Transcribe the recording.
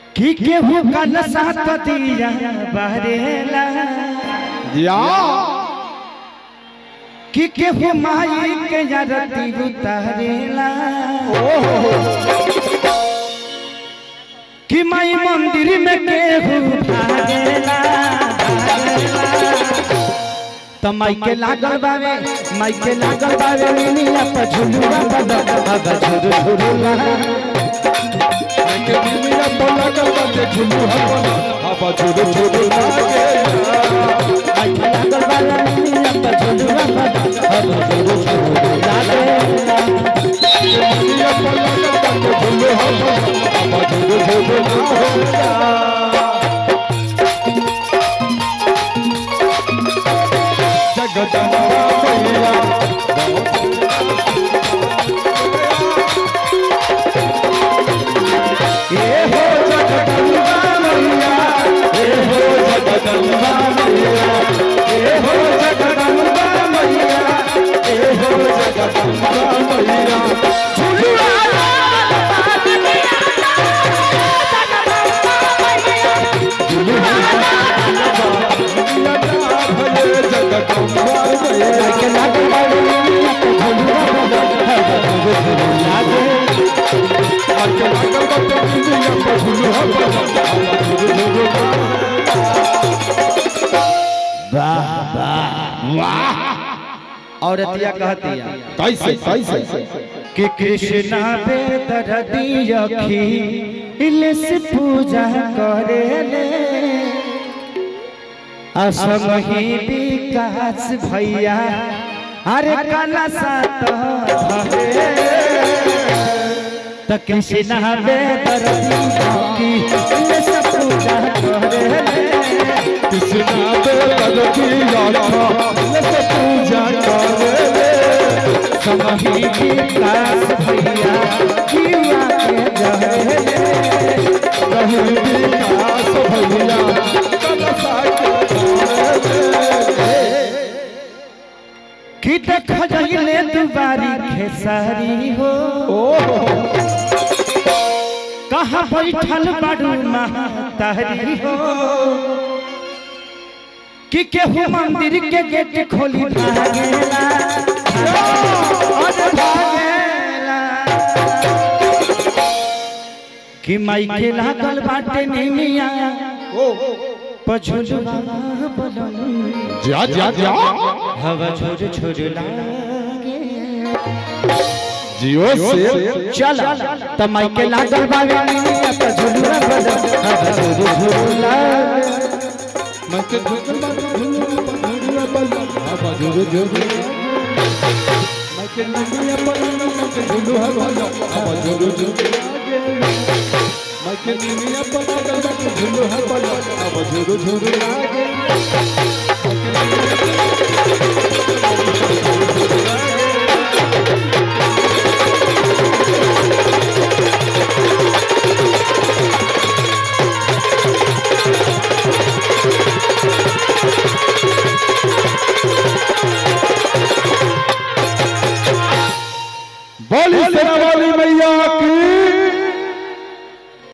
कि केहू का नशा दिया बहरेला या कि केहू माई के जरती उतारेला कि माई मंदिर में केहू भागेला तो माई के लागल बावे माई के लागल बावे मिनिया पर झुलुआ बदा बदा झुरु झुरुला के मिमिया बोला का बाते झुलू हवा हवा झुरू झुरू लागे माई के लागल बावे मिनिया पर झुलुआ बदा बदा झुरु झुरुला मिमिया बोला का बाते झुलू हवा हवा झुरू झुरू लागे जगदम्बा मैया ए हो जगदम्बा मैया ए हो जगदम्बा मैया ए हो जगदम्बा मैया ए हो जगदम्बा मैया झुलुआ भले जगदम्बा मैया के लागल बावे मिनिया पर झुलुआ बदा बदा झुरु झुरुला आके लागल बाते मिमिया पर झुलू हवा हवा झुरू झुरू वाह वाह वाह औरतिया कहती है कैसे कैसे कि कृष्णा बेदरदी अखी से पूजा करेले असमही विकास भैया अरे कला सात त कृष्णा बेदरदी अखी से पूजा करेले कृष्णा बेदर की यात्रा से पूजा करेले समही विकास भैया जीवा के जहरे कहीं विकास भैया कलसा कि देख जइले दुबारी खेसारी हो कहाँ बैठल बाड़ू महतारी हो कि केहू मंदिर के गेट खोली भागेला अरे भागेला कि माई के लागल बाटे निमिया पछुलवा बलम जा जा जा हवा छोड़ छोड़ लागे जियो से चल त माई के लागल बावे निमिया पछुलवा बलम हवा छोड़ छोड़ लागे मैं के झुक झुरिया बल्ला हवा झुरु झुरु मैं के निमिया बल्ला मैं के झुलू हवा हवा झुरु झुरु मैं के निमिया बल्ला मैं के झुलू हवा हवा झुरु झुरु लागे